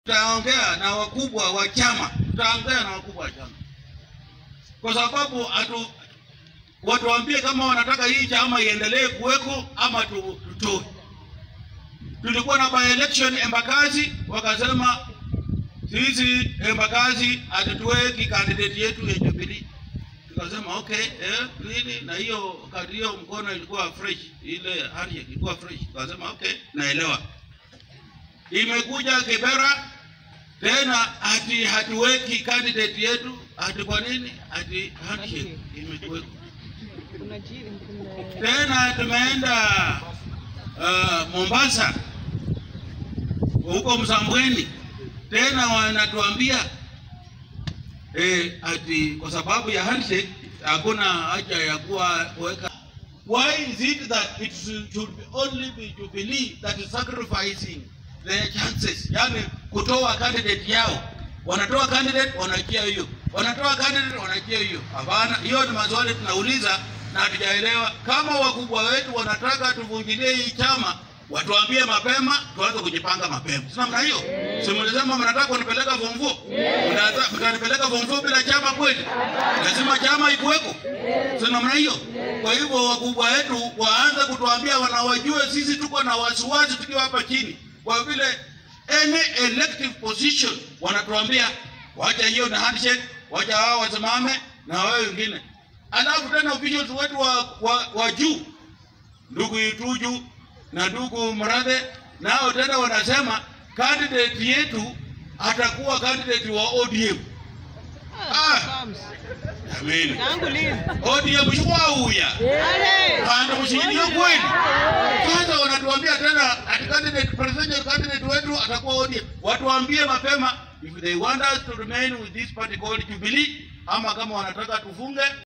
tutaongea na wakubwa wa chama, tutaongea na wakubwa wa chama, kwa sababu atu watuambie kama wanataka hii chama iendelee kuweko ama tu- tutoe. Tulikuwa na by election Embakasi, wakasema sisi Embakasi hatutuweki candidate yetu ya Jubilee. Tukasema okay, eh, nini na hiyo kadi hiyo mkono ilikuwa fresh, ile handshake ilikuwa fresh. Tukasema okay, naelewa. Imekuja Kibera tena ati hatuweki candidate yetu, ati kwa nini? Ati handshake imekuwekwa tena tumeenda uh, Mombasa huko Msambweni, tena wanatuambia eh, ati kwa sababu ya handshake hakuna haja ya kuwa kuweka. Why is it that it should be only be Jubilee that is sacrificing their chances, yani kutoa candidate yao, wanatoa candidate wanachia hiyo, wanatoa candidate wanachia hiyo. Hapana, hiyo ni maswali tunauliza na hatujaelewa. Kama wakubwa wetu wanataka tuvunjilie hii chama, watuambie mapema, tuanze kujipanga mapema. Si namna hiyo? Si mlisema mnataka kunipeleka form four? Mnataka mtanipeleka form four bila chama kweli? Lazima chama ikuweko. Si namna hiyo? Kwa hivyo wakubwa wetu waanze kutuambia, wanawajue sisi tuko na wasiwasi tukiwa hapa chini, kwa vile any elective position wanatuambia wacha hiyo na handshake, wacha wao wasimame na wao wengine alafu tena officials wetu wa, wa, wa juu ndugu Ituju na ndugu Mradhe nao tena wanasema candidate yetu atakuwa candidate wa ODM. Ah, jameni, ODM shwauya kanda mshikilia kweli. Sasa wanatuambia tena ati candidate presidential candidate wetu atakuwa ODM. Watuambie mapema if they want us to remain with this party called Jubilee ama kama wanataka tufunge